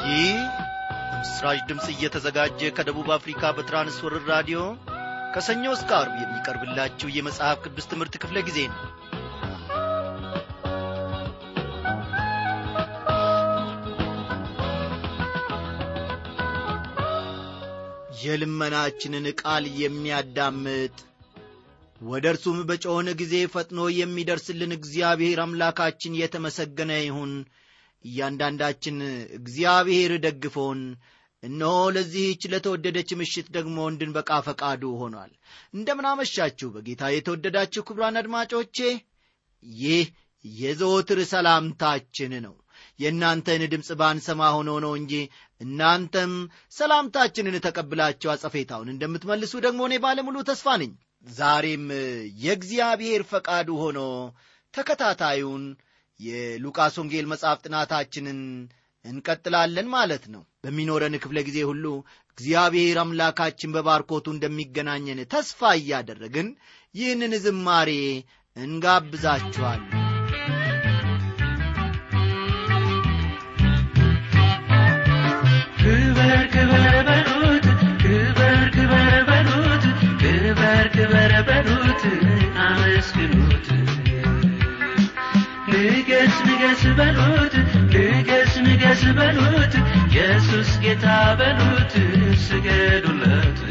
ይህ በምስራች ድምፅ እየተዘጋጀ ከደቡብ አፍሪካ በትራንስወርር ራዲዮ ከሰኞ እስከ አርብ የሚቀርብላችሁ የመጽሐፍ ቅዱስ ትምህርት ክፍለ ጊዜ ነው የልመናችንን ቃል የሚያዳምጥ ወደ እርሱም በጮኸን ጊዜ ፈጥኖ የሚደርስልን እግዚአብሔር አምላካችን የተመሰገነ ይሁን እያንዳንዳችን እግዚአብሔር ደግፎን እነሆ ለዚህች ለተወደደች ምሽት ደግሞ እንድንበቃ ፈቃዱ ሆኗል እንደምናመሻችሁ በጌታ የተወደዳችሁ ክብሯን አድማጮቼ ይህ የዘወትር ሰላምታችን ነው የእናንተን ድምፅ ባንሰማ ሆኖ ነው እንጂ እናንተም ሰላምታችንን ተቀብላችሁ አጸፌታውን እንደምትመልሱ ደግሞ እኔ ባለሙሉ ተስፋ ነኝ ዛሬም የእግዚአብሔር ፈቃዱ ሆኖ ተከታታዩን የሉቃስ ወንጌል መጽሐፍ ጥናታችንን እንቀጥላለን ማለት ነው በሚኖረን ክፍለ ጊዜ ሁሉ እግዚአብሔር አምላካችን በባርኮቱ እንደሚገናኘን ተስፋ እያደረግን ይህንን ዝማሬ እንጋብዛችኋለን ክበር ክበር በሉት ክበር ክበር በሉት ክበር ክበር በሉት አመስግኑት ንገስ ንገስ በሉት ንገስ ንገስ በሉት ኢየሱስ ጌታ በሉት ስገዱለት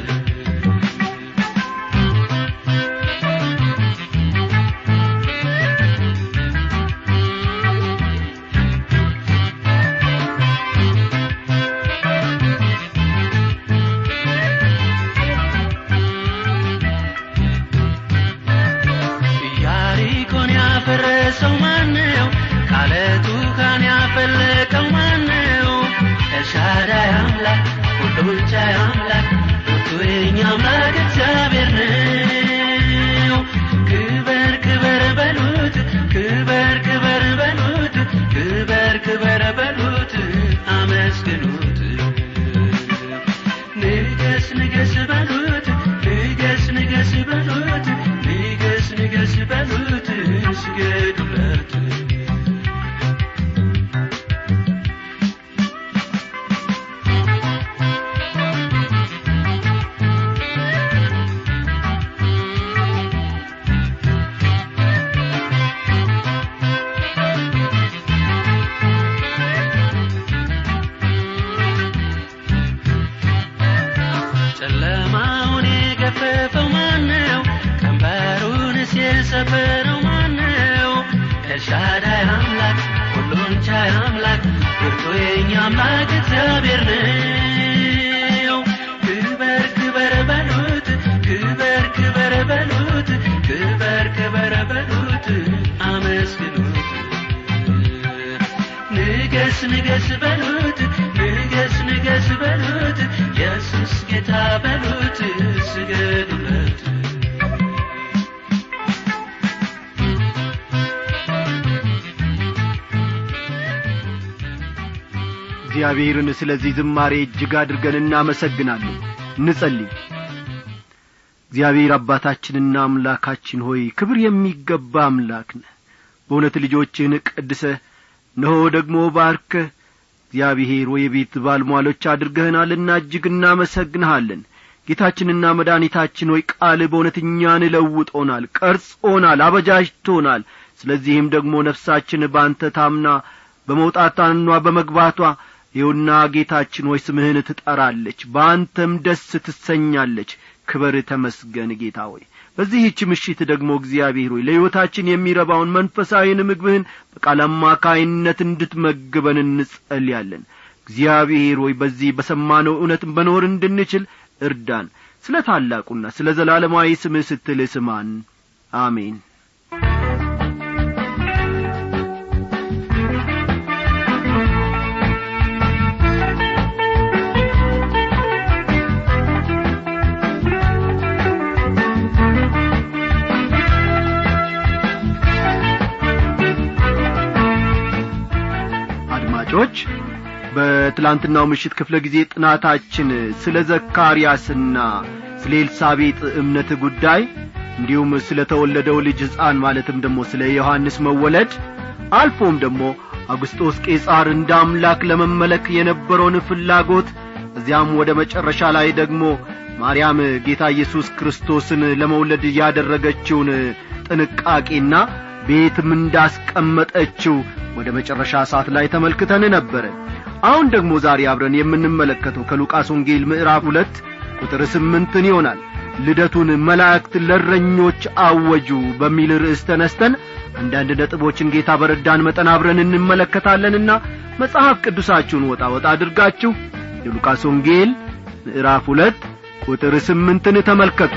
ኢያሪኮን ያፈረሰው ማነው? ካለቱ ካን ያፈለቀው ማነው? ኤልሻዳይ አምላክ ሁሉን ቻይ አምላክ ብርቱ የኛ አምላክ እግዚአብሔር ነው። ክበር ክበር በሉት ክበር ክበር በሉት ክበር ክበር በሉት አመስግኑት ንገስ ንገስ በሉት ንገስ ንገስ በሉት ንገስ ንገስ በሉት ስገዱለት ጨለማውን የገፈፈው ማነው? ቀንበሩንስ የሰበረው ማነው? ኤልሻዳይ አምላክ ሁሉን ቻይ አምላክ ብርቱ የኛ አምላክ እግዚአብሔር ነው። ክበር ክበር በሉት ክበር ክበር በሉት ክበር ክበር በሉት አመስግኑት ንገስ ንገስ በሉት ንገስ ንገስ በሉት ኢየሱስ ጌታ በሉት ስገዱለት እግዚአብሔርን ስለዚህ ዝማሬ እጅግ አድርገን እናመሰግናለን እንጸልይ እግዚአብሔር አባታችንና አምላካችን ሆይ ክብር የሚገባ አምላክ ነህ በእውነት ልጆችህን ቀድሰ እነሆ ደግሞ ባርከህ እግዚአብሔር ወይ የቤት ባልሟሎች አድርገህናልና እጅግ እናመሰግንሃለን ጌታችንና መድኃኒታችን ሆይ ቃል በእውነት እኛን ለውጦናል ቀርጾናል አበጃጅቶናል ስለዚህም ደግሞ ነፍሳችን በአንተ ታምና በመውጣታኗ በመግባቷ ይውና ጌታችን ሆይ ስምህን ትጠራለች በአንተም ደስ ትሰኛለች ክበር ተመስገን ጌታ ሆይ በዚህች ምሽት ደግሞ እግዚአብሔር ሆይ ለሕይወታችን የሚረባውን መንፈሳዊን ምግብህን በቃል አማካይነት እንድትመግበን እንጸልያለን እግዚአብሔር ሆይ በዚህ በሰማነው እውነት መኖር እንድንችል እርዳን ስለ ታላቁና ስለ ዘላለማዊ ስምህ ስትል ስማን አሜን አድማጮች በትላንትናው ምሽት ክፍለ ጊዜ ጥናታችን ስለ ዘካርያስና ስለ ኤልሳቤጥ እምነት ጉዳይ እንዲሁም ስለ ተወለደው ልጅ ሕፃን ማለትም ደግሞ ስለ ዮሐንስ መወለድ አልፎም ደግሞ አውግስጦስ ቄጻር እንደ አምላክ ለመመለክ የነበረውን ፍላጎት እዚያም ወደ መጨረሻ ላይ ደግሞ ማርያም ጌታ ኢየሱስ ክርስቶስን ለመውለድ ያደረገችውን ጥንቃቄና ቤትም እንዳስቀመጠችው ወደ መጨረሻ ሰዓት ላይ ተመልክተን ነበረ አሁን ደግሞ ዛሬ አብረን የምንመለከተው ከሉቃስ ወንጌል ምዕራፍ ሁለት ቁጥር ስምንትን ይሆናል ልደቱን መላእክት ለረኞች አወጁ በሚል ርዕስ ተነስተን አንዳንድ ነጥቦችን ጌታ በረዳን መጠን አብረን እንመለከታለንና መጽሐፍ ቅዱሳችሁን ወጣ ወጣ አድርጋችሁ የሉቃስ ወንጌል ምዕራፍ ሁለት ቁጥር ስምንትን ተመልከቱ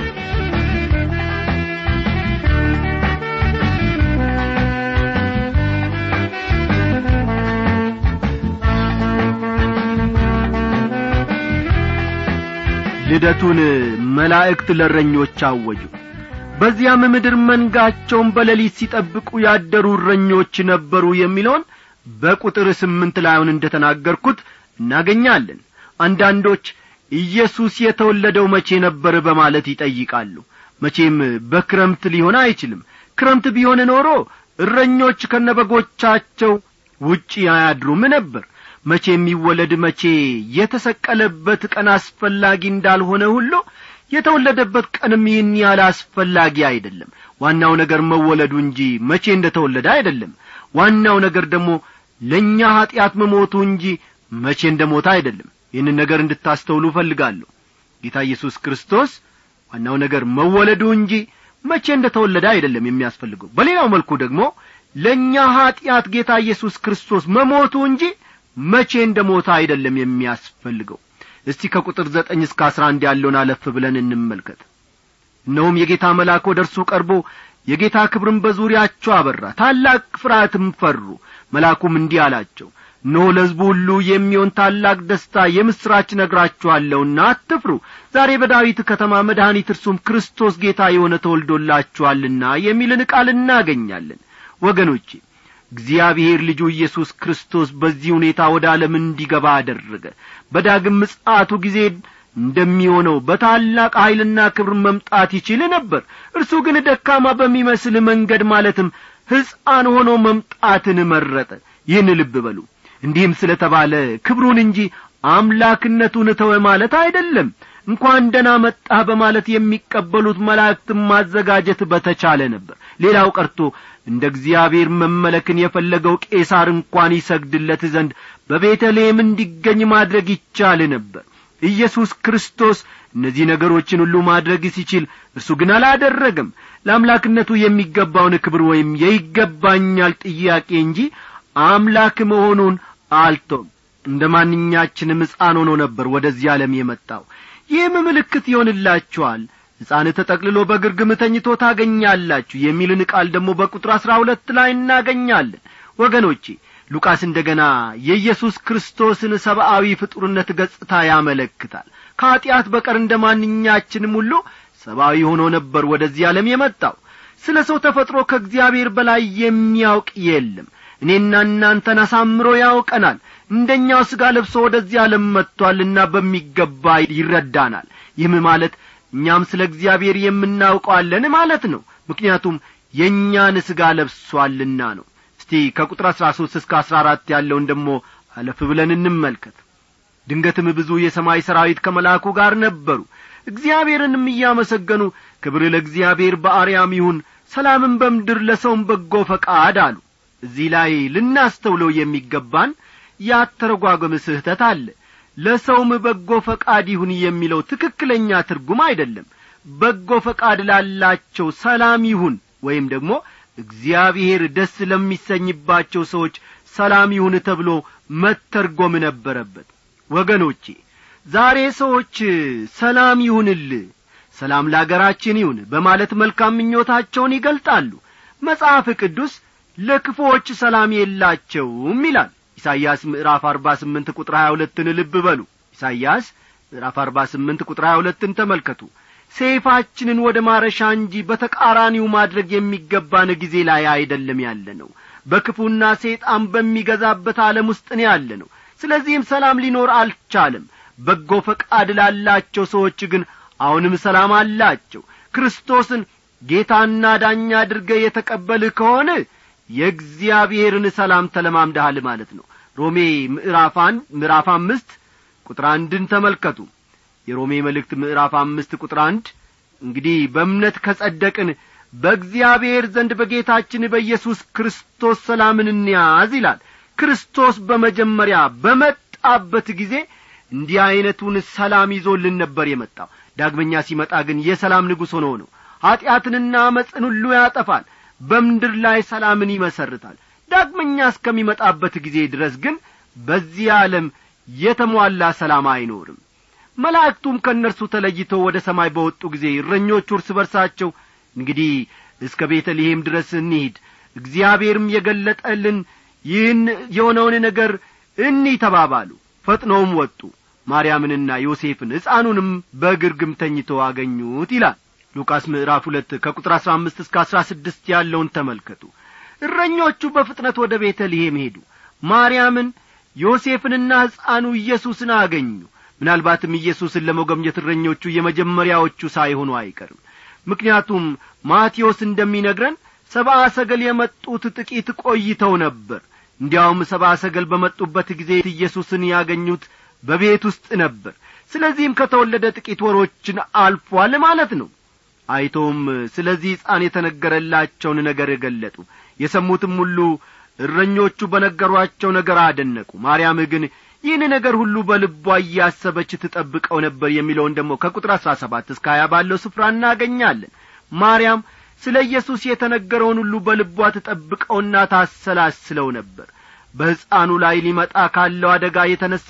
ልደቱን መላእክት ለረኞች አወጁ በዚያም ምድር መንጋቸውን በሌሊት ሲጠብቁ ያደሩ እረኞች ነበሩ የሚለውን በቁጥር ስምንት ላይ አሁን እንደ ተናገርኩት እናገኛለን አንዳንዶች ኢየሱስ የተወለደው መቼ ነበር በማለት ይጠይቃሉ መቼም በክረምት ሊሆን አይችልም ክረምት ቢሆን ኖሮ እረኞች ከነበጎቻቸው ውጪ አያድሩም ነበር መቼ የሚወለድ መቼ የተሰቀለበት ቀን አስፈላጊ እንዳልሆነ ሁሉ የተወለደበት ቀንም ይህን ያህል አስፈላጊ አይደለም ዋናው ነገር መወለዱ እንጂ መቼ እንደ ተወለደ አይደለም ዋናው ነገር ደግሞ ለእኛ ኀጢአት መሞቱ እንጂ መቼ እንደ ሞተ አይደለም ይህንን ነገር እንድታስተውሉ እፈልጋለሁ ጌታ ኢየሱስ ክርስቶስ ዋናው ነገር መወለዱ እንጂ መቼ እንደ ተወለደ አይደለም የሚያስፈልገው በሌላው መልኩ ደግሞ ለእኛ ኀጢአት ጌታ ኢየሱስ ክርስቶስ መሞቱ እንጂ መቼ እንደ ሞተ አይደለም የሚያስፈልገው እስቲ ከቁጥር ዘጠኝ እስከ አስራ አንድ ያለውን አለፍ ብለን እንመልከት እነሆም የጌታ መልአክ ወደ እርሱ ቀርቦ የጌታ ክብርም በዙሪያቸው አበራ ታላቅ ፍርሃትም ፈሩ መልአኩም እንዲህ አላቸው እነሆ ለሕዝቡ ሁሉ የሚሆን ታላቅ ደስታ የምሥራች ነግራችኋለሁና አትፍሩ ዛሬ በዳዊት ከተማ መድኃኒት እርሱም ክርስቶስ ጌታ የሆነ ተወልዶላችኋልና የሚልን ቃል እናገኛለን ወገኖቼ እግዚአብሔር ልጁ ኢየሱስ ክርስቶስ በዚህ ሁኔታ ወደ ዓለም እንዲገባ አደረገ በዳግም ምጽአቱ ጊዜ እንደሚሆነው በታላቅ ኀይልና ክብር መምጣት ይችል ነበር እርሱ ግን ደካማ በሚመስል መንገድ ማለትም ሕፃን ሆኖ መምጣትን መረጠ ይህን ልብ በሉ እንዲህም ስለ ተባለ ክብሩን እንጂ አምላክነቱን ተወ ማለት አይደለም እንኳን ደና መጣህ በማለት የሚቀበሉት መላእክትን ማዘጋጀት በተቻለ ነበር ሌላው ቀርቶ እንደ እግዚአብሔር መመለክን የፈለገው ቄሳር እንኳን ይሰግድለት ዘንድ በቤተልሔም እንዲገኝ ማድረግ ይቻል ነበር ኢየሱስ ክርስቶስ እነዚህ ነገሮችን ሁሉ ማድረግ ሲችል እርሱ ግን አላደረገም ለአምላክነቱ የሚገባውን ክብር ወይም የይገባኛል ጥያቄ እንጂ አምላክ መሆኑን አልቶም እንደ ማንኛችንም ሕፃን ሆኖ ነበር ወደዚህ ዓለም የመጣው ይህም ምልክት ይሆንላችኋል ሕፃን ተጠቅልሎ በግርግም ተኝቶ ታገኛላችሁ የሚልን ቃል ደግሞ በቁጥር አሥራ ሁለት ላይ እናገኛለን ወገኖቼ ሉቃስ እንደ ገና የኢየሱስ ክርስቶስን ሰብአዊ ፍጡርነት ገጽታ ያመለክታል ከኀጢአት በቀር እንደ ማንኛችንም ሁሉ ሰብአዊ ሆኖ ነበር ወደዚህ ዓለም የመጣው ስለ ሰው ተፈጥሮ ከእግዚአብሔር በላይ የሚያውቅ የለም እኔና እናንተን አሳምሮ ያውቀናል እንደኛው ሥጋ ለብሶ ወደዚህ ዓለም መጥቶአልና በሚገባ ይረዳናል ይህም ማለት እኛም ስለ እግዚአብሔር የምናውቀዋለን ማለት ነው ምክንያቱም የእኛን ሥጋ ለብሶአልና ነው እስቲ ከቁጥር አሥራ ሦስት እስከ አሥራ አራት ያለውን ደሞ አለፍ ብለን እንመልከት ድንገትም ብዙ የሰማይ ሰራዊት ከመልአኩ ጋር ነበሩ እግዚአብሔርንም እያመሰገኑ ክብር ለእግዚአብሔር በአርያም ይሁን ሰላምን በምድር ለሰውም በጎ ፈቃድ አሉ እዚህ ላይ ልናስተውለው የሚገባን ያተረጓጎም ስህተት አለ ለሰውም በጎ ፈቃድ ይሁን የሚለው ትክክለኛ ትርጉም አይደለም በጎ ፈቃድ ላላቸው ሰላም ይሁን ወይም ደግሞ እግዚአብሔር ደስ ለሚሰኝባቸው ሰዎች ሰላም ይሁን ተብሎ መተርጎም ነበረበት ወገኖቼ ዛሬ ሰዎች ሰላም ይሁንል ሰላም ለአገራችን ይሁን በማለት መልካም ምኞታቸውን ይገልጣሉ መጽሐፍ ቅዱስ ለክፉዎች ሰላም የላቸውም ይላል ኢሳይያስ ምዕራፍ አርባ ስምንት ቁጥር ሀያ ሁለትን ልብ በሉ ኢሳይያስ ምዕራፍ አርባ ስምንት ቁጥር ሀያ ሁለትን ተመልከቱ ሰይፋችንን ወደ ማረሻ እንጂ በተቃራኒው ማድረግ የሚገባን ጊዜ ላይ አይደለም ያለ ነው በክፉና ሰይጣን በሚገዛበት ዓለም ውስጥ ነው ያለ ነው ስለዚህም ሰላም ሊኖር አልቻለም በጎ ፈቃድ ላላቸው ሰዎች ግን አሁንም ሰላም አላቸው ክርስቶስን ጌታና ዳኛ አድርገ የተቀበልህ ከሆነ የእግዚአብሔርን ሰላም ተለማምደሃል ማለት ነው ሮሜ ምዕራፍ አንድ ምዕራፍ አምስት ቁጥር አንድን ተመልከቱ የሮሜ መልእክት ምዕራፍ አምስት ቁጥር አንድ እንግዲህ በእምነት ከጸደቅን በእግዚአብሔር ዘንድ በጌታችን በኢየሱስ ክርስቶስ ሰላምን እንያዝ ይላል ክርስቶስ በመጀመሪያ በመጣበት ጊዜ እንዲህ ዐይነቱን ሰላም ይዞልን ነበር የመጣው ዳግመኛ ሲመጣ ግን የሰላም ንጉሥ ሆኖ ነው ኀጢአትንና አመፅን ሁሉ ያጠፋል በምድር ላይ ሰላምን ይመሰርታል ዳግመኛ እስከሚመጣበት ጊዜ ድረስ ግን በዚህ ዓለም የተሟላ ሰላም አይኖርም መላእክቱም ከእነርሱ ተለይተው ወደ ሰማይ በወጡ ጊዜ እረኞቹ እርስ በርሳቸው እንግዲህ እስከ ቤተልሔም ድረስ እንሂድ እግዚአብሔርም የገለጠልን ይህን የሆነውን ነገር እኒ ተባባሉ ፈጥነውም ወጡ ማርያምንና ዮሴፍን ሕፃኑንም በግርግም ተኝቶ አገኙት ይላል ሉቃስ ምዕራፍ ሁለት ከቁጥር አሥራ አምስት እስከ አሥራ ስድስት ያለውን ተመልከቱ እረኞቹ በፍጥነት ወደ ቤተልሔም ሄዱ ማርያምን ዮሴፍንና ሕፃኑ ኢየሱስን አገኙ ምናልባትም ኢየሱስን ለመጎብኘት እረኞቹ የመጀመሪያዎቹ ሳይሆኑ አይቀርም ምክንያቱም ማቴዎስ እንደሚነግረን ሰብአ ሰገል የመጡት ጥቂት ቆይተው ነበር እንዲያውም ሰብአ ሰገል በመጡበት ጊዜ ኢየሱስን ያገኙት በቤት ውስጥ ነበር ስለዚህም ከተወለደ ጥቂት ወሮችን አልፏል ማለት ነው አይቶም ስለዚህ ሕፃን የተነገረላቸውን ነገር ገለጡ የሰሙትም ሁሉ እረኞቹ በነገሯቸው ነገር አደነቁ ማርያም ግን ይህን ነገር ሁሉ በልቧ እያሰበች ትጠብቀው ነበር የሚለውን ደግሞ ከቁጥር አሥራ ሰባት እስከ ሀያ ባለው ስፍራ እናገኛለን ማርያም ስለ ኢየሱስ የተነገረውን ሁሉ በልቧ ትጠብቀውና ታሰላስለው ነበር በሕፃኑ ላይ ሊመጣ ካለው አደጋ የተነሣ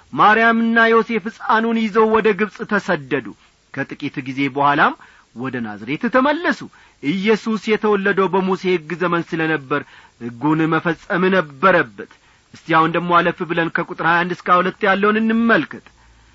ማርያምና ዮሴፍ ሕፃኑን ይዘው ወደ ግብፅ ተሰደዱ ከጥቂት ጊዜ በኋላም ወደ ናዝሬት ተመለሱ ኢየሱስ የተወለደው በሙሴ ሕግ ዘመን ስለ ነበር ሕጉን መፈጸም ነበረበት እስቲ አሁን ደግሞ አለፍ ብለን ከቁጥር ሀያ አንድ እስከ ሁለት ያለውን እንመልከት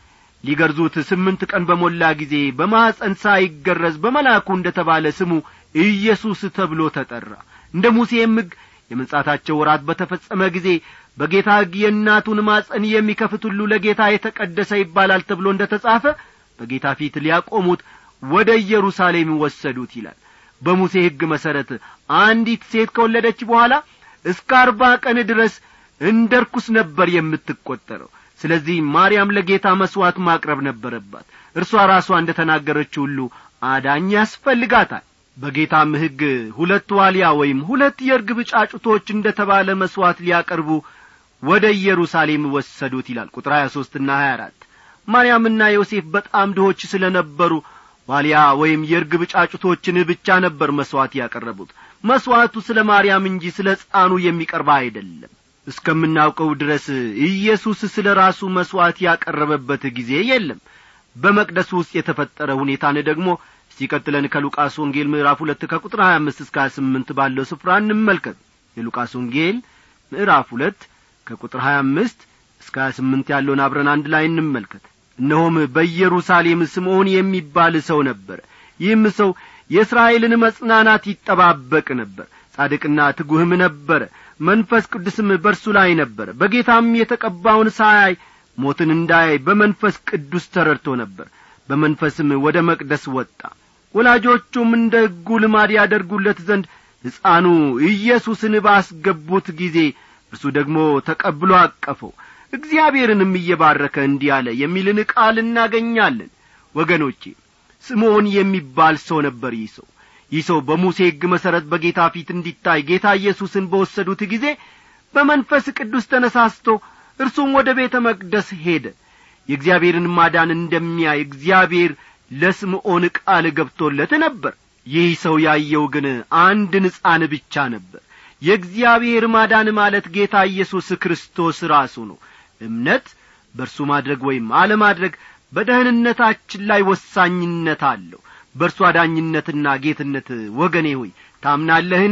ሊገርዙት ስምንት ቀን በሞላ ጊዜ በማኅፀን ሳይገረዝ በመልአኩ እንደ ተባለ ስሙ ኢየሱስ ተብሎ ተጠራ እንደ ሙሴም ሕግ የመንጻታቸው ወራት በተፈጸመ ጊዜ በጌታ ሕግ የእናቱን ማጸን የሚከፍት ሁሉ ለጌታ የተቀደሰ ይባላል ተብሎ እንደ ተጻፈ በጌታ ፊት ሊያቆሙት ወደ ኢየሩሳሌም ወሰዱት ይላል በሙሴ ሕግ መሠረት አንዲት ሴት ከወለደች በኋላ እስከ አርባ ቀን ድረስ እንደ ርኩስ ነበር የምትቈጠረው ስለዚህ ማርያም ለጌታ መሥዋዕት ማቅረብ ነበረባት እርሷ ራሷ እንደ ተናገረችው ሁሉ አዳኝ ያስፈልጋታል በጌታም ሕግ ሁለት ዋልያ ወይም ሁለት የርግብ ጫጩቶች እንደ ተባለ መሥዋዕት ሊያቀርቡ ወደ ኢየሩሳሌም ወሰዱት ይላል ቁጥር ሀያ ሦስትና ሀያ አራት ማርያምና ዮሴፍ በጣም ድሆች ስለ ነበሩ ዋልያ ወይም የርግብ ጫጩቶችን ብቻ ነበር መሥዋዕት ያቀረቡት መሥዋዕቱ ስለ ማርያም እንጂ ስለ ሕፃኑ የሚቀርባ አይደለም እስከምናውቀው ድረስ ኢየሱስ ስለ ራሱ መሥዋዕት ያቀረበበት ጊዜ የለም በመቅደሱ ውስጥ የተፈጠረ ሁኔታን ደግሞ ሲቀጥለን ከሉቃስ ወንጌል ምዕራፍ ሁለት ከቁጥር ሀያ አምስት እስከ ሀያ ስምንት ባለው ስፍራ እንመልከት የሉቃስ ወንጌል ምዕራፍ ሁለት ከቁጥር ሀያ አምስት እስከ ሀያ ስምንት ያለውን አብረን አንድ ላይ እንመልከት እነሆም በኢየሩሳሌም ስምዖን የሚባል ሰው ነበረ ይህም ሰው የእስራኤልን መጽናናት ይጠባበቅ ነበር ጻድቅና ትጉህም ነበረ መንፈስ ቅዱስም በርሱ ላይ ነበረ በጌታም የተቀባውን ሳያይ ሞትን እንዳያይ በመንፈስ ቅዱስ ተረድቶ ነበር በመንፈስም ወደ መቅደስ ወጣ ወላጆቹም እንደ ሕጉ ልማድ ያደርጉለት ዘንድ ሕፃኑ ኢየሱስን ባስገቡት ጊዜ እርሱ ደግሞ ተቀብሎ አቀፈው እግዚአብሔርንም እየባረከ እንዲህ አለ የሚልን ቃል እናገኛለን ወገኖቼ ስምዖን የሚባል ሰው ነበር ይህ ሰው ይህ ሰው በሙሴ ሕግ መሠረት በጌታ ፊት እንዲታይ ጌታ ኢየሱስን በወሰዱት ጊዜ በመንፈስ ቅዱስ ተነሳስቶ እርሱም ወደ ቤተ መቅደስ ሄደ የእግዚአብሔርን ማዳን እንደሚያይ እግዚአብሔር ለስምዖን ቃል ገብቶለት ነበር ይህ ሰው ያየው ግን አንድን ሕፃን ብቻ ነበር የእግዚአብሔር ማዳን ማለት ጌታ ኢየሱስ ክርስቶስ ራሱ ነው እምነት በእርሱ ማድረግ ወይም አለማድረግ በደህንነታችን ላይ ወሳኝነት አለው በእርሱ አዳኝነትና ጌትነት ወገኔ ሆይ ታምናለህን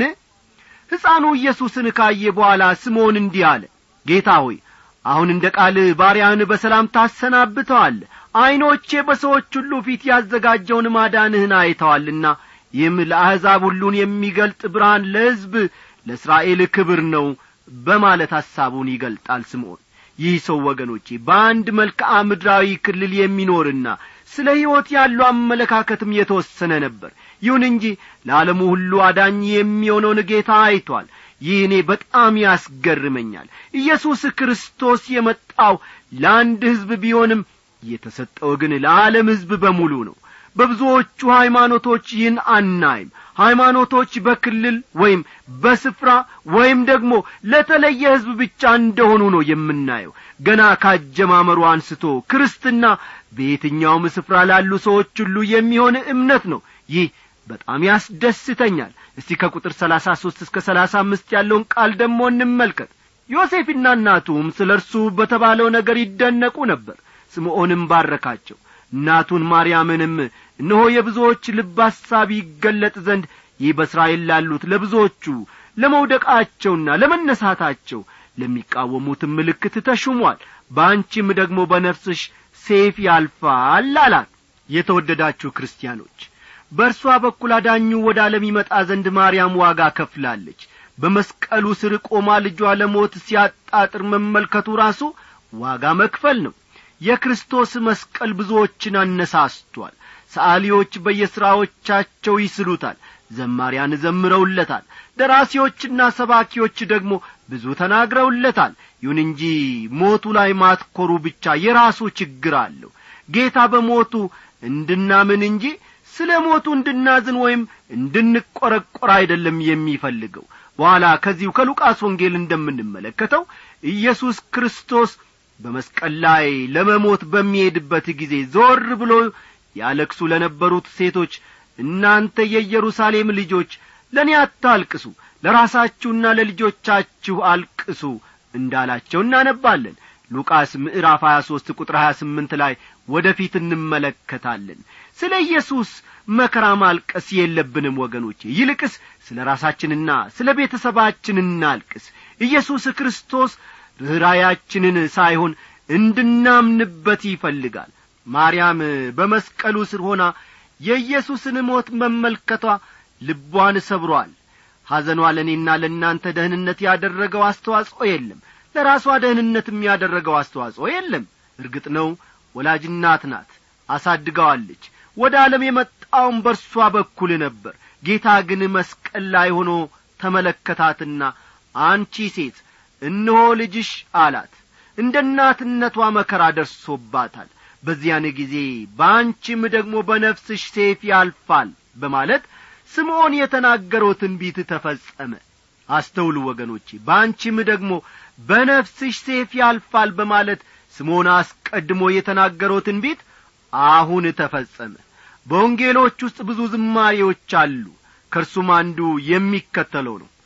ሕፃኑ ኢየሱስን ካየ በኋላ ስምዖን እንዲህ አለ ጌታ ሆይ አሁን እንደ ቃል ባሪያህን በሰላም ታሰናብተዋል ዐይኖቼ በሰዎች ሁሉ ፊት ያዘጋጀውን ማዳንህን አይተዋልና ይህም ለአሕዛብ ሁሉን የሚገልጥ ብርሃን ለሕዝብ ለእስራኤል ክብር ነው በማለት ሐሳቡን ይገልጣል ስምዖን ይህ ሰው ወገኖቼ በአንድ መልክዓ ምድራዊ ክልል የሚኖርና ስለ ሕይወት ያለው አመለካከትም የተወሰነ ነበር ይሁን እንጂ ለዓለሙ ሁሉ አዳኝ የሚሆነውን ጌታ አይቷል ይህ እኔ በጣም ያስገርመኛል ኢየሱስ ክርስቶስ የመጣው ለአንድ ሕዝብ ቢሆንም የተሰጠው ግን ለዓለም ሕዝብ በሙሉ ነው በብዙዎቹ ሃይማኖቶች ይህን አናይም ሃይማኖቶች በክልል ወይም በስፍራ ወይም ደግሞ ለተለየ ሕዝብ ብቻ እንደሆኑ ነው የምናየው ገና ካጀማመሩ አንስቶ ክርስትና በየትኛውም ስፍራ ላሉ ሰዎች ሁሉ የሚሆን እምነት ነው ይህ በጣም ያስደስተኛል እስቲ ከቁጥር ሰላሳ ሦስት እስከ ሰላሳ አምስት ያለውን ቃል ደግሞ እንመልከት ዮሴፍና እናቱም ስለ እርሱ በተባለው ነገር ይደነቁ ነበር ስምዖንም ባረካቸው እናቱን ማርያምንም እነሆ የብዙዎች ልብ ሐሳብ ይገለጥ ዘንድ ይህ በእስራኤል ላሉት ለብዙዎቹ ለመውደቃቸውና ለመነሳታቸው ለሚቃወሙትም ምልክት ተሹሟል በአንቺም ደግሞ በነፍስሽ ሴፍ ያልፋል አላት የተወደዳችሁ ክርስቲያኖች በእርሷ በኩል አዳኙ ወደ ዓለም ይመጣ ዘንድ ማርያም ዋጋ ከፍላለች በመስቀሉ ስር ቆማ ልጇ ለሞት ሲያጣጥር መመልከቱ ራሱ ዋጋ መክፈል ነው የክርስቶስ መስቀል ብዙዎችን አነሳስቷል ሰዓሊዎች በየሥራዎቻቸው ይስሉታል ዘማሪያን ዘምረውለታል ደራሲዎችና ሰባኪዎች ደግሞ ብዙ ተናግረውለታል ይሁን እንጂ ሞቱ ላይ ማትኮሩ ብቻ የራሱ ችግር አለው ጌታ በሞቱ እንድናምን እንጂ ስለ ሞቱ እንድናዝን ወይም እንድንቈረቈር አይደለም የሚፈልገው በኋላ ከዚሁ ከሉቃስ ወንጌል እንደምንመለከተው ኢየሱስ ክርስቶስ በመስቀል ላይ ለመሞት በሚሄድበት ጊዜ ዞር ብሎ ያለቅሱ ለነበሩት ሴቶች እናንተ የኢየሩሳሌም ልጆች ለእኔ አታልቅሱ ለራሳችሁና ለልጆቻችሁ አልቅሱ እንዳላቸው እናነባለን ሉቃስ ምዕራፍ 23 ቁጥር 28 ላይ ወደ ፊት እንመለከታለን ስለ ኢየሱስ መከራ ማልቀስ የለብንም ወገኖቼ ይልቅስ ስለ ራሳችንና ስለ ቤተሰባችን እናልቅስ ኢየሱስ ክርስቶስ ርኅራያችንን ሳይሆን እንድናምንበት ይፈልጋል ማርያም በመስቀሉ ስር ሆና የኢየሱስን ሞት መመልከቷ ልቧን ሰብሮአል ሐዘኗ ለእኔና ለእናንተ ደህንነት ያደረገው አስተዋጽኦ የለም ለራሷ ደህንነትም ያደረገው አስተዋጽኦ የለም እርግጥ ነው ወላጅ እናት ናት አሳድገዋለች ወደ ዓለም የመጣውም በርሷ በኩል ነበር ጌታ ግን መስቀል ላይ ሆኖ ተመለከታትና አንቺ ሴት እነሆ ልጅሽ አላት እንደ እናትነቷ መከራ ደርሶባታል በዚያን ጊዜ በአንቺም ደግሞ በነፍስሽ ሴፍ ያልፋል በማለት ስምዖን የተናገረው ትንቢት ተፈጸመ አስተውሉ ወገኖቼ በአንቺም ደግሞ በነፍስሽ ሴፍ ያልፋል በማለት ስምዖን አስቀድሞ የተናገረው ትንቢት አሁን ተፈጸመ በወንጌሎች ውስጥ ብዙ ዝማሬዎች አሉ ከእርሱም አንዱ የሚከተለው ነው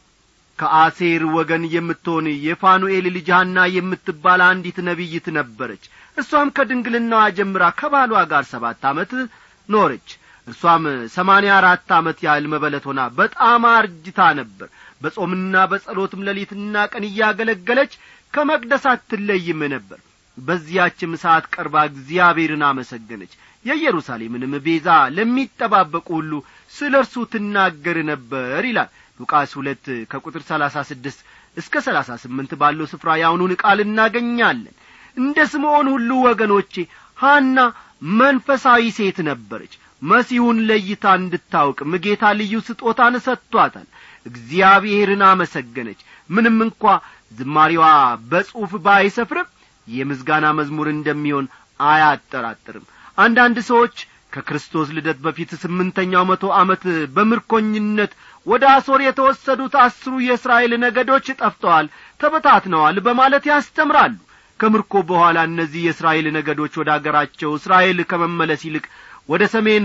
ከአሴር ወገን የምትሆን የፋኑኤል ልጅ ሐና የምትባል አንዲት ነቢይት ነበረች እሷም ከድንግልናዋ ጀምራ ከባሏ ጋር ሰባት ዓመት ኖረች እርሷም ሰማንያ አራት ዓመት ያህል መበለት ሆና በጣም አርጅታ ነበር በጾምና በጸሎትም ሌሊትና ቀን እያገለገለች ከመቅደስ አትለይም ነበር በዚያችም ሰዓት ቀርባ እግዚአብሔርን አመሰገነች የኢየሩሳሌምንም ቤዛ ለሚጠባበቁ ሁሉ ስለ እርሱ ትናገር ነበር ይላል ሉቃስ ሁለት ከቁጥር ሰላሳ ስድስት እስከ ሰላሳ ስምንት ባለው ስፍራ ያውኑን ቃል እናገኛለን እንደ ስምዖን ሁሉ ወገኖቼ ሐና መንፈሳዊ ሴት ነበረች መሲሁን ለይታ እንድታውቅም ጌታ ልዩ ስጦታን ሰጥቷታል እግዚአብሔርን አመሰገነች ምንም እንኳ ዝማሪዋ በጽሑፍ ባይሰፍርም የምስጋና መዝሙር እንደሚሆን አያጠራጥርም አንዳንድ ሰዎች ከክርስቶስ ልደት በፊት ስምንተኛው መቶ ዓመት በምርኮኝነት ወደ አሶር የተወሰዱት አስሩ የእስራኤል ነገዶች ጠፍተዋል ተበታትነዋል በማለት ያስተምራሉ ከምርኮ በኋላ እነዚህ የእስራኤል ነገዶች ወደ አገራቸው እስራኤል ከመመለስ ይልቅ ወደ ሰሜን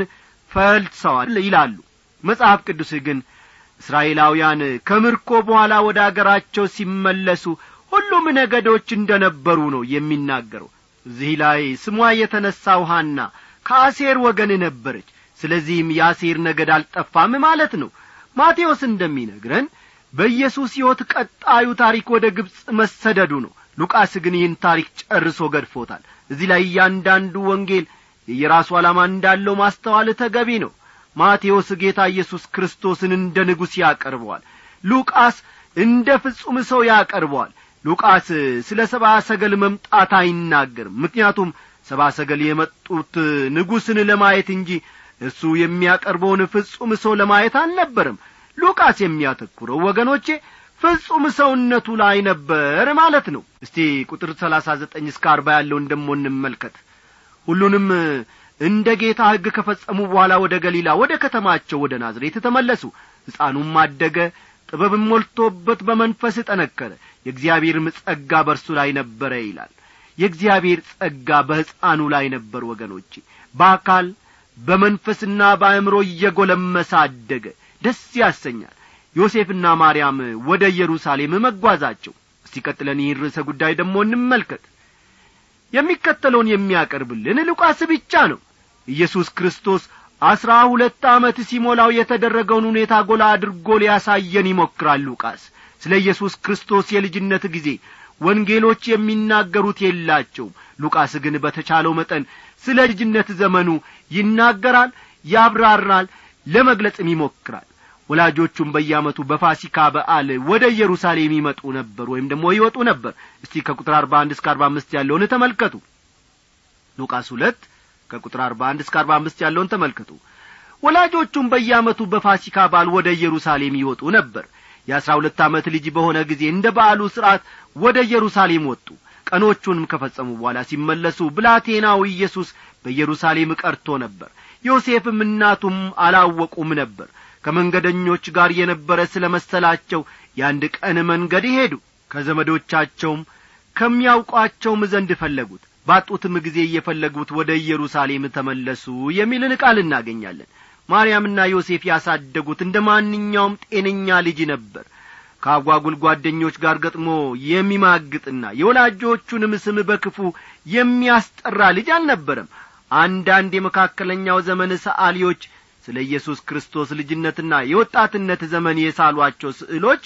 ፈልሰዋል ይላሉ መጽሐፍ ቅዱስ ግን እስራኤላውያን ከምርኮ በኋላ ወደ አገራቸው ሲመለሱ ሁሉም ነገዶች እንደ ነበሩ ነው የሚናገረው እዚህ ላይ ስሟ የተነሳው ሐና ከአሴር ወገን ነበረች ስለዚህም የአሴር ነገድ አልጠፋም ማለት ነው ማቴዎስ እንደሚነግረን በኢየሱስ ሕይወት ቀጣዩ ታሪክ ወደ ግብፅ መሰደዱ ነው ሉቃስ ግን ይህን ታሪክ ጨርሶ ገድፎታል እዚህ ላይ እያንዳንዱ ወንጌል የየራሱ ዓላማ እንዳለው ማስተዋል ተገቢ ነው ማቴዎስ ጌታ ኢየሱስ ክርስቶስን እንደ ንጉሥ ያቀርበዋል ሉቃስ እንደ ፍጹም ሰው ያቀርበዋል ሉቃስ ስለ ሰብአ ሰገል መምጣት አይናገርም ምክንያቱም ሰብአ ሰገል የመጡት ንጉሥን ለማየት እንጂ እርሱ የሚያቀርበውን ፍጹም ሰው ለማየት አልነበርም ሉቃስ የሚያተኩረው ወገኖቼ ፍጹም ሰውነቱ ላይ ነበር ማለት ነው እስቲ ቁጥር ሰላሳ ዘጠኝ እስከ አርባ ያለውን ደሞ እንመልከት ሁሉንም እንደ ጌታ ሕግ ከፈጸሙ በኋላ ወደ ገሊላ ወደ ከተማቸው ወደ ናዝሬት ተመለሱ ሕፃኑም አደገ ጥበብም ሞልቶበት በመንፈስ ጠነከረ የእግዚአብሔርም ጸጋ በእርሱ ላይ ነበረ ይላል የእግዚአብሔር ጸጋ በሕፃኑ ላይ ነበር ወገኖቼ በአካል በመንፈስና በአእምሮ እየጐለመሰ አደገ ደስ ያሰኛል ዮሴፍና ማርያም ወደ ኢየሩሳሌም መጓዛቸው እስቲ ቀጥለን ይህን ርዕሰ ጉዳይ ደግሞ እንመልከት የሚከተለውን የሚያቀርብልን ሉቃስ ብቻ ነው ኢየሱስ ክርስቶስ አስራ ሁለት ዓመት ሲሞላው የተደረገውን ሁኔታ ጐላ አድርጎ ሊያሳየን ይሞክራል ሉቃስ ስለ ኢየሱስ ክርስቶስ የልጅነት ጊዜ ወንጌሎች የሚናገሩት የላቸውም ሉቃስ ግን በተቻለው መጠን ስለ ልጅነት ዘመኑ ይናገራል ያብራራል ለመግለጽም ይሞክራል ወላጆቹም በየዓመቱ በፋሲካ በዓል ወደ ኢየሩሳሌም ይመጡ ነበር ወይም ደግሞ ይወጡ ነበር እስቲ ከቁጥር አርባ አንድ እስከ አርባ አምስት ያለውን ተመልከቱ ሉቃስ ሁለት ከቁጥር አርባ አንድ እስከ አርባ አምስት ያለውን ተመልከቱ ወላጆቹም በየዓመቱ በፋሲካ በዓል ወደ ኢየሩሳሌም ይወጡ ነበር የአሥራ ሁለት ዓመት ልጅ በሆነ ጊዜ እንደ በዓሉ ሥርዓት ወደ ኢየሩሳሌም ወጡ ቀኖቹንም ከፈጸሙ በኋላ ሲመለሱ ብላቴናው ኢየሱስ በኢየሩሳሌም ቀርቶ ነበር ዮሴፍም እናቱም አላወቁም ነበር ከመንገደኞች ጋር የነበረ ስለ መሰላቸው የአንድ ቀን መንገድ ሄዱ ከዘመዶቻቸውም ከሚያውቋቸውም ዘንድ ፈለጉት ባጡትም ጊዜ እየፈለጉት ወደ ኢየሩሳሌም ተመለሱ የሚልን ቃል እናገኛለን ማርያምና ዮሴፍ ያሳደጉት እንደ ማንኛውም ጤነኛ ልጅ ነበር ከአጓጉል ጓደኞች ጋር ገጥሞ የሚማግጥና የወላጆቹንም ስም በክፉ የሚያስጠራ ልጅ አልነበረም አንዳንድ የመካከለኛው ዘመን ሰዓሊዎች ስለ ኢየሱስ ክርስቶስ ልጅነትና የወጣትነት ዘመን የሳሏቸው ስዕሎች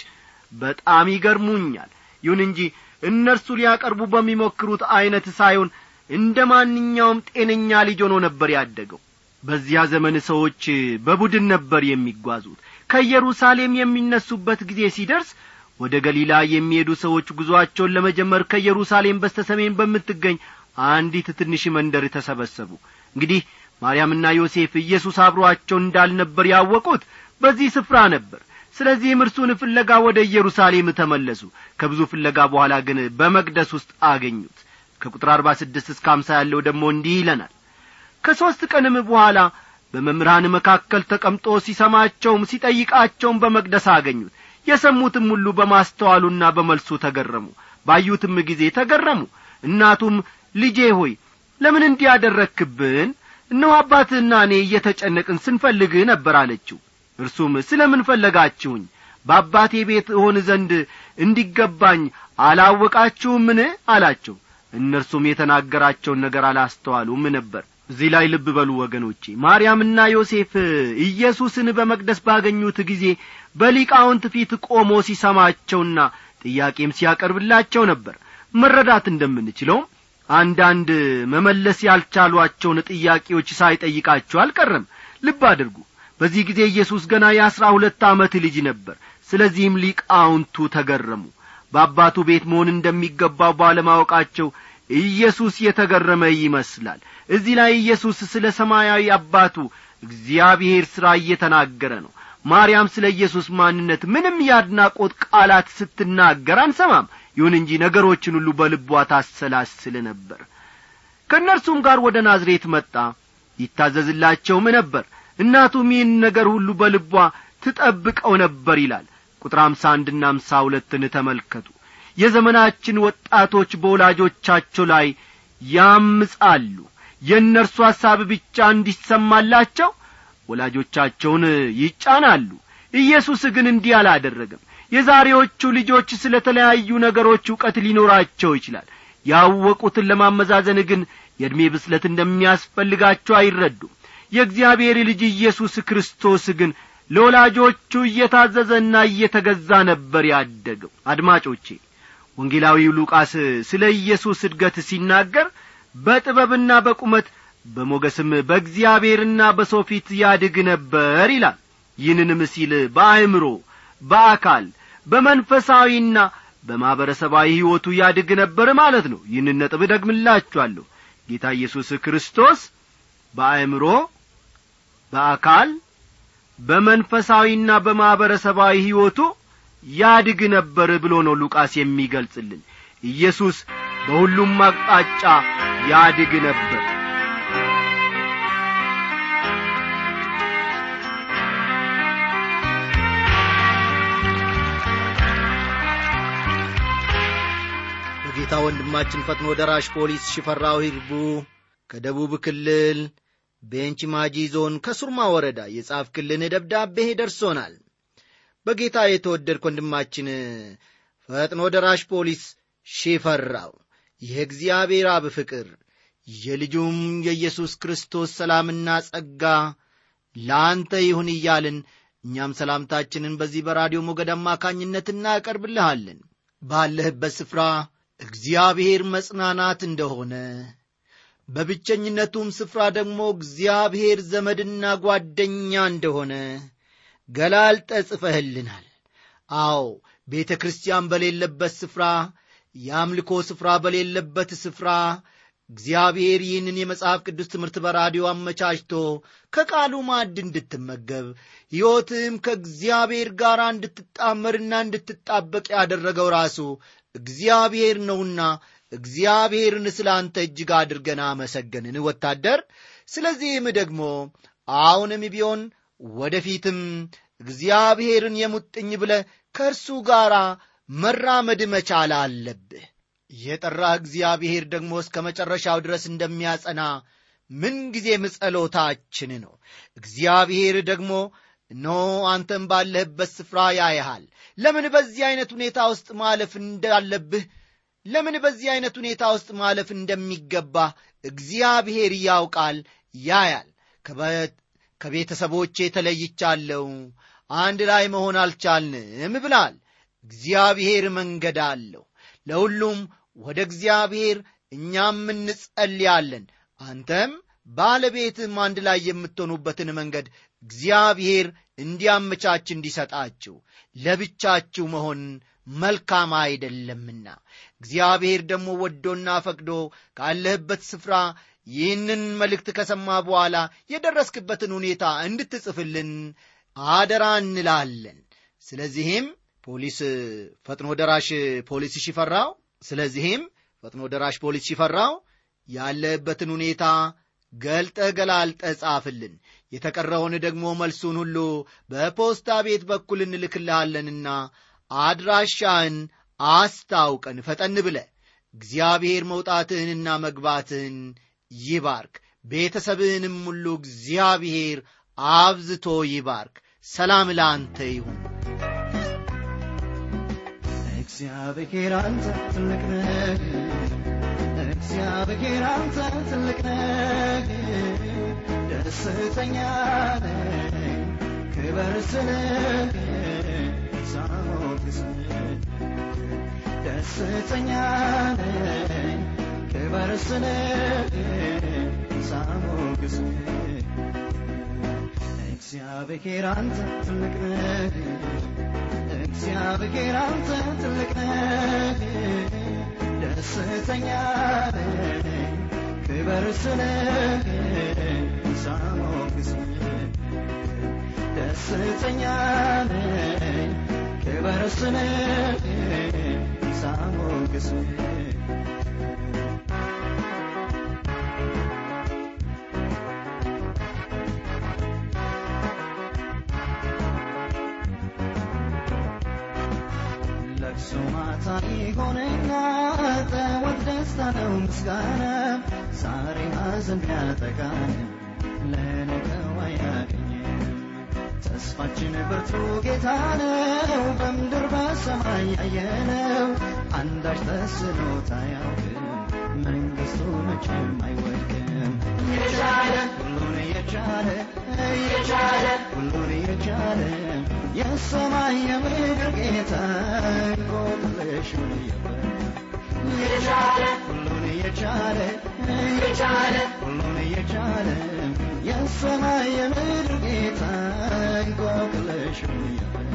በጣም ይገርሙኛል ይሁን እንጂ እነርሱ ሊያቀርቡ በሚሞክሩት ዐይነት ሳይሆን እንደ ማንኛውም ጤነኛ ልጅ ሆኖ ነበር ያደገው በዚያ ዘመን ሰዎች በቡድን ነበር የሚጓዙት ከኢየሩሳሌም የሚነሱበት ጊዜ ሲደርስ ወደ ገሊላ የሚሄዱ ሰዎች ጉዞአቸውን ለመጀመር ከኢየሩሳሌም በስተ ሰሜን በምትገኝ አንዲት ትንሽ መንደር ተሰበሰቡ እንግዲህ ማርያምና ዮሴፍ ኢየሱስ አብሮአቸው እንዳልነበር ያወቁት በዚህ ስፍራ ነበር ስለዚህም እርሱን ፍለጋ ወደ ኢየሩሳሌም ተመለሱ ከብዙ ፍለጋ በኋላ ግን በመቅደስ ውስጥ አገኙት ከቁጥር አርባ ስድስት እስከ አምሳ ያለው ደግሞ እንዲህ ይለናል ከሦስት ቀንም በኋላ በመምህራን መካከል ተቀምጦ ሲሰማቸውም ሲጠይቃቸውም በመቅደስ አገኙት የሰሙትም ሁሉ በማስተዋሉና በመልሱ ተገረሙ ባዩትም ጊዜ ተገረሙ እናቱም ልጄ ሆይ ለምን እንዲያደረግክብን እነሆ አባትህና እኔ እየተጨነቅን ስንፈልግህ ነበር አለችው እርሱም ስለ ምን ፈለጋችሁኝ በአባቴ ቤት እሆን ዘንድ እንዲገባኝ አላወቃችሁምን አላቸው እነርሱም የተናገራቸውን ነገር አላስተዋሉም ነበር እዚህ ላይ ልብ በሉ ወገኖቼ ማርያምና ዮሴፍ ኢየሱስን በመቅደስ ባገኙት ጊዜ በሊቃውንት ፊት ቆሞ ሲሰማቸውና ጥያቄም ሲያቀርብላቸው ነበር መረዳት እንደምንችለውም አንዳንድ መመለስ ያልቻሏቸውን ጥያቄዎች ሳይጠይቃቸው አልቀረም ልብ አድርጉ በዚህ ጊዜ ኢየሱስ ገና የአሥራ ሁለት ዓመት ልጅ ነበር ስለዚህም ሊቃውንቱ ተገረሙ በአባቱ ቤት መሆን እንደሚገባው ባለማወቃቸው ኢየሱስ የተገረመ ይመስላል እዚህ ላይ ኢየሱስ ስለ ሰማያዊ አባቱ እግዚአብሔር ሥራ እየተናገረ ነው ማርያም ስለ ኢየሱስ ማንነት ምንም የአድናቆት ቃላት ስትናገር አንሰማም ይሁን እንጂ ነገሮችን ሁሉ በልቧ ታሰላስል ነበር ከእነርሱም ጋር ወደ ናዝሬት መጣ ይታዘዝላቸውም ነበር እናቱም ይህን ነገር ሁሉ በልቧ ትጠብቀው ነበር ይላል ቁጥር አምሳ አንድና አምሳ ሁለትን ተመልከቱ የዘመናችን ወጣቶች በወላጆቻቸው ላይ ያምጻሉ የእነርሱ ሐሳብ ብቻ እንዲሰማላቸው ወላጆቻቸውን ይጫናሉ ኢየሱስ ግን እንዲህ አላደረገም የዛሬዎቹ ልጆች ስለ ተለያዩ ነገሮች ዕውቀት ሊኖራቸው ይችላል ያወቁትን ለማመዛዘን ግን የዕድሜ ብስለት እንደሚያስፈልጋቸው አይረዱም የእግዚአብሔር ልጅ ኢየሱስ ክርስቶስ ግን ለወላጆቹ እየታዘዘና እየተገዛ ነበር ያደገው አድማጮቼ ወንጌላዊው ሉቃስ ስለ ኢየሱስ እድገት ሲናገር በጥበብና በቁመት በሞገስም በእግዚአብሔርና በሰው ፊት ያድግ ነበር ይላል ይህንንም ሲል በአእምሮ በአካል በመንፈሳዊና በማኅበረሰባዊ ሕይወቱ ያድግ ነበር ማለት ነው ይህንን ነጥብ ደግምላችኋለሁ ጌታ ኢየሱስ ክርስቶስ በአእምሮ በአካል በመንፈሳዊና በማኅበረሰባዊ ሕይወቱ ያድግ ነበር ብሎ ነው ሉቃስ የሚገልጽልን ኢየሱስ በሁሉም አቅጣጫ ያድግ ነበር በጌታ ወንድማችን ፈጥኖ ደራሽ ፖሊስ ሽፈራው ሂርቡ ከደቡብ ክልል ቤንች ማጂ ዞን ከሱርማ ወረዳ የጻፍክልን ደብዳቤ ደርሶናል በጌታ የተወደድክ ወንድማችን ፈጥኖ ደራሽ ፖሊስ ሽፈራው የእግዚአብሔር አብ ፍቅር የልጁም የኢየሱስ ክርስቶስ ሰላምና ጸጋ ለአንተ ይሁን እያልን እኛም ሰላምታችንን በዚህ በራዲዮ ሞገድ አማካኝነት እናቀርብልሃለን ባለህበት ስፍራ እግዚአብሔር መጽናናት እንደሆነ በብቸኝነቱም ስፍራ ደግሞ እግዚአብሔር ዘመድና ጓደኛ እንደሆነ ገላልጠ ጽፈህልናል አዎ ቤተ ክርስቲያን በሌለበት ስፍራ የአምልኮ ስፍራ በሌለበት ስፍራ እግዚአብሔር ይህንን የመጽሐፍ ቅዱስ ትምህርት በራዲዮ አመቻችቶ ከቃሉ ማዕድ እንድትመገብ ሕይወትህም ከእግዚአብሔር ጋር እንድትጣመርና እንድትጣበቅ ያደረገው ራሱ እግዚአብሔር ነውና እግዚአብሔርን ስለ አንተ እጅግ አድርገን አመሰገንን ወታደር ስለዚህም ደግሞ አሁንም ቢሆን ወደፊትም እግዚአብሔርን የሙጥኝ ብለ ከእርሱ ጋር መራመድ መቻል አለብህ የጠራህ እግዚአብሔር ደግሞ እስከ መጨረሻው ድረስ እንደሚያጸና ምንጊዜም ጸሎታችን ነው እግዚአብሔር ደግሞ ኖ አንተም ባለህበት ስፍራ ያይሃል ለምን በዚህ አይነት ሁኔታ ውስጥ ማለፍ እንዳለብህ ለምን በዚህ አይነት ሁኔታ ውስጥ ማለፍ እንደሚገባ እግዚአብሔር ያውቃል ያያል ከቤተሰቦቼ ተለይቻለሁ አንድ ላይ መሆን አልቻልንም ብላል እግዚአብሔር መንገድ አለው ለሁሉም ወደ እግዚአብሔር እኛም እንጸልያለን አንተም ባለቤትም አንድ ላይ የምትሆኑበትን መንገድ እግዚአብሔር እንዲያመቻች እንዲሰጣችሁ ለብቻችሁ መሆን መልካም አይደለምና እግዚአብሔር ደግሞ ወዶና ፈቅዶ ካለህበት ስፍራ ይህንን መልእክት ከሰማ በኋላ የደረስክበትን ሁኔታ እንድትጽፍልን አደራ እንላለን ስለዚህም ፖሊስ ፈጥኖ ደራሽ ፖሊስ ሽፈራው ስለዚህም ፈጥኖ ደራሽ ፖሊስ ሽፈራው ያለበትን ሁኔታ ገልጠ ገላልጠ ጻፍልን የተቀረውን ደግሞ መልሱን ሁሉ በፖስታ ቤት በኩል እንልክልሃለንና አድራሻህን አስታውቀን ፈጠን ብለ እግዚአብሔር መውጣትህንና መግባትህን ይባርክ ቤተሰብህንም ሁሉ እግዚአብሔር አብዝቶ ይባርክ ሰላም ለአንተ ይሁን እግዚአብሔር አንተ ትልቅ ነህ እግዚአብሔር አንተ ትልቅ ነህ ደስተኛ ነኝ ክበር ስልህ ሳሞግስ ደስተኛ ነኝ ክበር ስልህ ሳሞግስ እግዚአብሔር አንተ ትልቅ ነህ እግዚአብሔር አንተ ትልቅ ነህ ደስተኛ ነኝ ክበር ስልህ ሳሞግስ ደስተኛ ነኝ ክበር ስልህ ሳሞግስ ለቅሶ ማታ ይሆንና ጠዋት ደስታ ነው ምስጋና ዛሬ ሐዘን ቢያጠቃን ለነገው አያገኝም ተስፋችን ብርቱ ጌታ ነው በምድር በሰማይ ያየነው አንዳች ተስኖት አያውቅም መንግሥቱ መቼም አይወድቅም የቻለ ሁሉን የቻለ የቻለ ሁሉን የቻለ የሰማይ የምድር ጌታ እንቆቅልሹን የቻለ ሁሉን የቻለ የቻለ ሁሉን የቻለ የሰማይ የምድር ጌታ እንቆቅልሹን